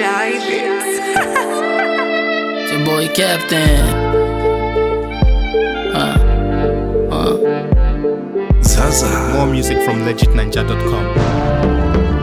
Shy Beats. It's your boy Captain. Uh, uh. Zaza. More music from legitninja.com.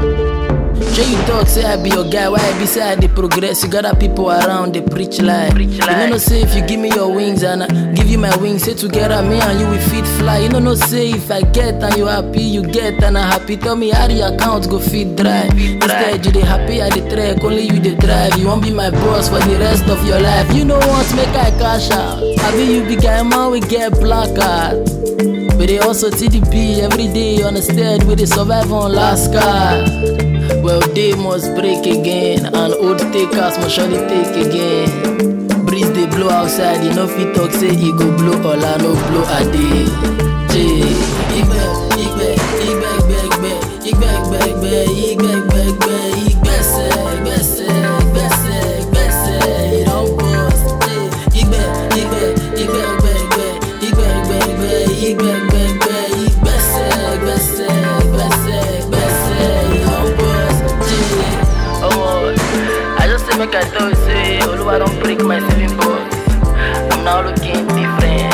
Sure you talk, say I be your guy. Why I be say I dey progress? You got other people around, they preach lie. Preach You know no say if you give me your wings and I give you my wings, say together me and you we fit fly. You know no say if I get and you happy, you get and I happy. Tell me how the account go fit dry. Instead you dey happy I dey track, only you dey drive. You won't be my boss for the rest of your life. You know what? Make I cash out. I be you be guy man we get black card. We dey also TDP every day on the stead, we dey survive on last card. Well, they must break again, and old takers must surely take again. Breeze they blow outside, you know fit talk say he go blow all I no blow a day. Jay, igbe, igbe, igbe, igbe, igbe, igbe, igbe, igbe, igbe, igbe, igbe, igbese, igbese, igbese, igbese, he don burst. Jay, igbe, igbe, igbe, igbe, igbe, igbe, igbe, igbe, igbe, igbe, igbe, igbese, igbese, igbese, igbese, he don burst. Jay, omo, I just say make I tell you say Oluwa don break my saving box. I'm now looking different.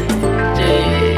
Jay.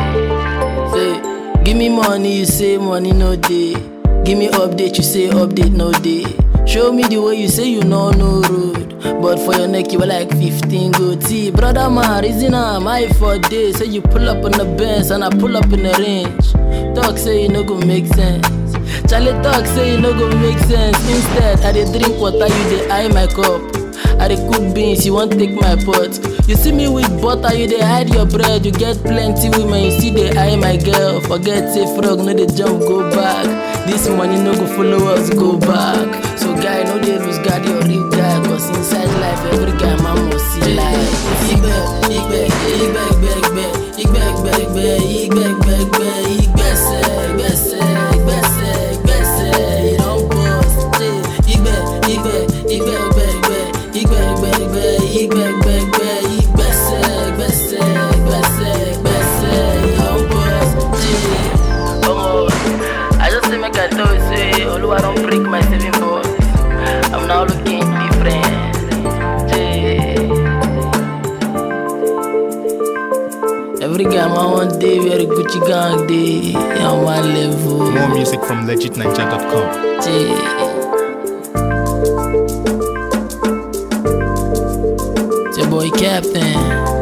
Say, give me money, you say money no day. Give me update, you say update no day. Show me the way you say you know no road. But for your neck, you were like 15 goatee. Brother man, reason I'm high for days. Say you pull up on the bench and I pull up in the range. Talk say you no go make sense. Charlie talk say you no go make sense. Instead, I dey drink water, you dey eye my cup. I dey cook beans, you wan take my pot. You see me with butter, you dey hide your bread. You get plenty women, you still dey eye my girl. Forget say frog no dey jump go back. This money no go follow us go back. So guy no dey lose guard your real guy. Cause inside life every guy man must see life. Igbe, igbe, igbe, igbe, igbe, igbe, igbe, igbe, igbe, igbe, igbe, igbese, igbese, igbese, igbese, he don burst. Igbe, igbe, igbe, igbe, igbe, igbe, igbe, igbe, igbe, igbe, igbe, igbese, igbese, igbese, igbese, he don burst. Omo, I just say make I tell you say Oluwa don break my saving box. I'm now looking different. Jay. Every guy man one day wear a Gucci gang day on one level. More music from legitninja.com. Jay. It's your boy Captain.